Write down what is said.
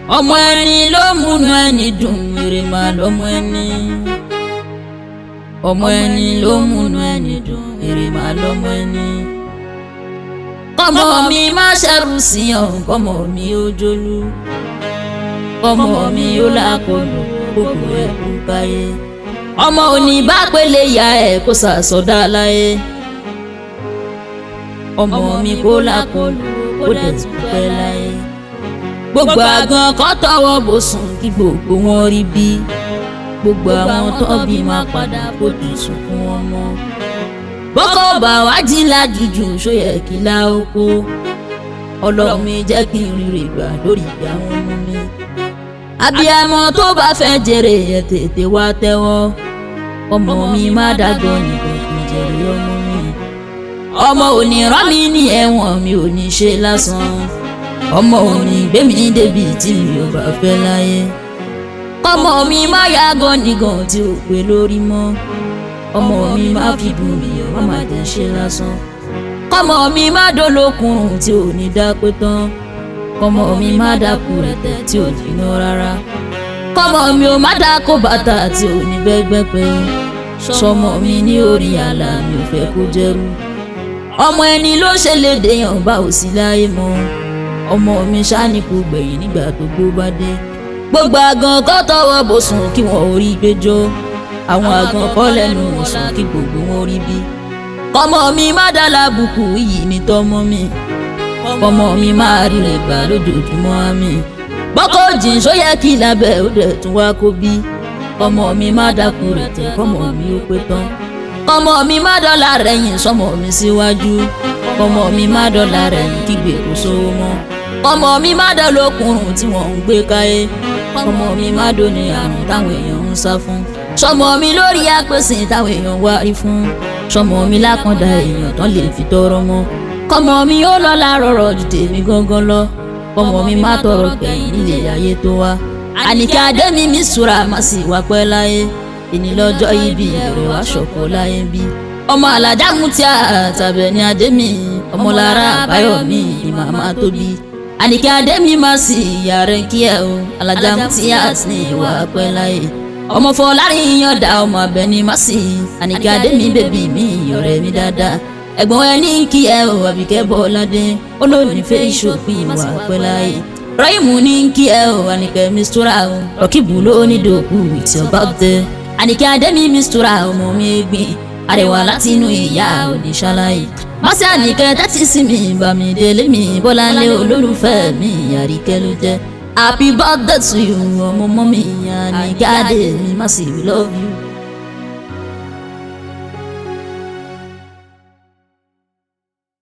ọmọ ẹni ló múnú ẹni dùn èrè máa lọ́mọ ẹni ọmọ ẹni ló múnú ẹni dùn èrè máa lọ́mọ ẹni kọ́mọ mi má ṣẹrù sí ọ kọ́mọ mi ó jólú kọ́mọ mi ó lákòlù gbogbo ẹ̀ kú báyé ọmọ òní bá pélé ya ẹ̀ kó sàsọdá láyé ọmọ mi kó lákòlù kó dẹ̀ tún pẹ́ láyé gbogbo àgàn kọ́ tọwọ́ bò sùn kí gbogbo wọn rí bí gbogbo àwọn tó bí máa padà fojú sunkún wọn mọ́ bọ́kọ̀ bá wá jí lájújù sóyẹ kí lá oko ọlọ́run mi jẹ́ kí n rírè gbà lórí ìyá wọn mú mi abiyamọ tó bá fẹ́ jèrè ẹ̀ tètè wá tẹ́wọ́ ọmọ mi má dàgbọ́ nìkan kì í jèrè ọmọ mi ọmọ òní rán mi ní ẹ̀wọ̀n mi ò ní ṣe lásán ọmọ òní gbé mi débi tí mi ò bá fẹ́ láyé ọmọ mi má yàgò nìkan tí ò pé lórí mọ́ ọmọ mi má fi bù mí ọmọ má jẹ́ ṣe lásán ọmọ mi má dolókun tí ò ní dápé tán ọmọ mi má dákú rẹ̀tẹ̀ tí ò jiná rárá ọmọ mi ò má dákó bàtà tí ò ní bẹ́gbẹ́ pé sọmọ mi ní orí àlà mi ò fẹ́ kó jẹ́rú ọmọ ẹni ló ṣe lè dèèyàn bá ò sí láyé mọ́ ọmọ mi ṣáni kò gbẹ̀yìn nígbà tó gbó bá dé gbogbo àgàn kọ́ tọwọ́ bò sùn kí wọ́n ò rí gbẹjọ́ àwọn àgàn kọ́ lẹ́nu sùn kí gbogbo wọn rí bí ọmọ mi má dá lábùkù yìí ní tọmọ mi ọmọ mi máa rí rẹ̀ gbà lójoojúmọ́ mi bọ́kọ̀ jìn só yẹ kí lábẹ́ ó dẹ̀ tún wá kó bí ọmọ mi má dákú rẹ̀ tẹ̀ kọ́mọ mi ó pé tán ọmọ mi má dọ́là rẹ̀ yìn sọmọ mi síwájú ọmọ mi má dọ́là rẹ̀ yìn kígbe kó sówó mọ́ ọmọ mi má dọ́ lókùnrùn tí wọ́n ń gbé káyé ọmọ mi má dóni àrùn táwọn èèyàn ń sá fún sọmọ mi lórí àpèsè táwọn èèyàn wá rí fún sọmọ mi lákàndá èèyàn tán lè fi tọrọ mọ́ kọmọ mi ó lọ́lá rọrọ̀ ju tèmi gángan lọ kọmọ mi má tọrọ gbẹ̀yìn nílé ayé tó wá àníkẹ́ adémi mi sùúrà má sì wá pẹ́ láyé ìní lọ́jọ́ ibi ìbẹ̀rẹ̀ wá ṣọ̀kọ́ láyé bí ọmọ alájà mú tí a tàbẹ̀ ní adémi ọmọlára àbáyọ̀mí ni màmá tóbi àníkẹ́ adémi má sì ìyá rẹ̀ kí ẹ o alájà mú tí a sì ní ìwà pẹ́ láyé ọmọ fọlárin yọ̀ǹda ọmọ abẹni má sì àníkẹ́ adémi bèbí mi ọ̀rẹ́ mi dáadáa ẹ̀gbọ́n ẹ ní kí ẹ ò àbíkẹ́ bọ́ládé olóòní fẹ́ ìṣòpin ìwà pẹ́ láyé rọ́ìmù ní kí ẹ ò àníkẹ́ mistura o rọ́kìbù ló ní dòkú ìtì ọba tẹ àníkẹ́ adẹ́mi mistura ọmọ mi gbìn àrẹwà láti inú ìyá òní ṣáláyé mọ́sí àníkẹ́ tẹ́tí sí mi bàmí délé mi bọ́láńlé olólùfẹ́ mi àríkẹ́ ló jẹ́ happy birthday to you ọmọ mọ́ mi àníkẹ́ adé mi má sì love you.